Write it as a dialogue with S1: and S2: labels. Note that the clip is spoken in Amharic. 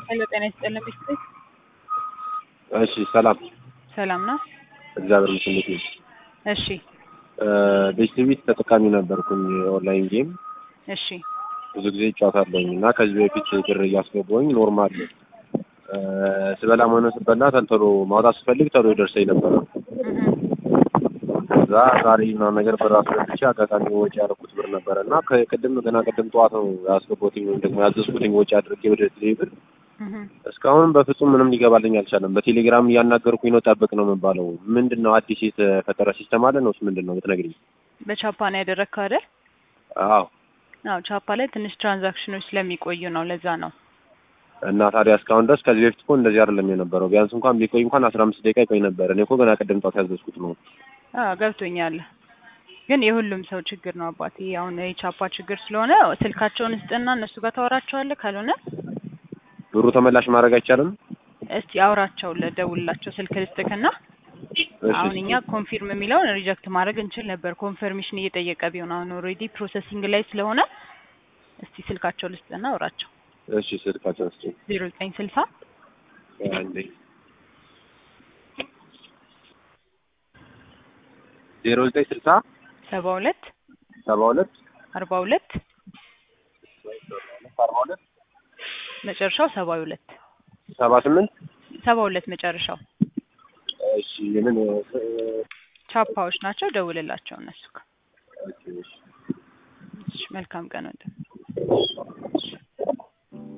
S1: ሄሎ ጤና ይስጥልን ቤተሰብ
S2: እሺ ሰላም
S1: ሰላም ነው?
S2: እግዚአብሔር ይመስገን። እንዴት ነሽ?
S1: እሺ
S2: ቤስቲቪት ተጠቃሚ ነበርኩኝ ኦንላይን ጌም
S1: እሺ
S2: ብዙ ጊዜ እጫወታለሁኝ እና ከዚህ በፊት ብር እያስገባሁኝ ኖርማል ስበላ ሆነ ስበላ ተልተሎ ማውጣት ስፈልግ ተሎ ይደርሰኝ ነበረ።
S1: እህ
S2: ከዛ ዛሬ ምናምን ነገር ብር አስገብቼ አጋጣሚ ወጪ ያደረኩት ብር ነበረ እና ከቅድም ገና ቅድም ጠዋት ነው ያስገባሁትኝ ወይም ደግሞ ያዘዝኩትኝ ወጪ አድርጌ ወደ ቴሌ ብር
S1: እህ
S2: እስካሁን በፍጹም ምንም ሊገባልኝ አልቻለም። በቴሌግራም እያናገርኩኝ ነው፣ ጠብቅ ነው የምባለው። ምንድን ነው አዲስ የተፈጠረ ሲስተም አለ ነውስ ምንድን ነው የምትነግሪኝ?
S1: በቻፓ ነው ያደረግከው አይደል?
S2: አዎ።
S1: አዎ ቻፓ ላይ ትንሽ ትራንዛክሽኖች ስለሚቆዩ ነው ለዛ ነው።
S2: እና ታዲያ እስካሁን ድረስ ከዚህ በፊት እኮ እንደዚህ አይደለም የነበረው። ቢያንስ እንኳን ቢቆይ እንኳን አስራ አምስት ደቂቃ ይቆይ ነበር። እኔ እኮ ገና ቅድም ጠዋት ያዘዝኩት ነው።
S1: አዎ ገብቶኛል። ግን የሁሉም ሰው ችግር ነው አባቴ። አሁን የቻፓ ችግር ስለሆነ ስልካቸውን ስጥና እነሱ ጋር ታወራቸዋለህ። ካልሆነ
S2: ብሩ ተመላሽ ማድረግ አይቻልም?
S1: እስቲ አውራቸው፣ ለደውልላቸው ስልክ ልስጥክና
S2: እሺ፣
S1: አሁን እኛ ኮንፊርም የሚለውን ሪጀክት ማድረግ እንችል ነበር። ኮንፈርሜሽን እየጠየቀ ቢሆን አሁን ኦልሬዲ ፕሮሰሲንግ ላይ ስለሆነ እስቲ ስልካቸው ልስጥና አውራቸው።
S2: እሺ፣ ስልካቸው እስኪ
S1: ዜሮ ዘጠኝ ስልሳ
S2: አንዴ ዜሮ ዘጠኝ ስልሳ
S1: ሰባ ሁለት
S2: ሰባ ሁለት
S1: አርባ ሁለት
S2: አርባ ሁለት
S1: መጨረሻው ሰባ ሁለት
S2: ሰባ ስምንት
S1: ሰባ ሁለት መጨረሻው
S2: እሺ ምን
S1: ቻፓዎች ናቸው። ደውልላቸው እነሱ ጋር።
S2: እሺ፣ እሺ።
S1: እሺ፣ መልካም ቀን ወንድም።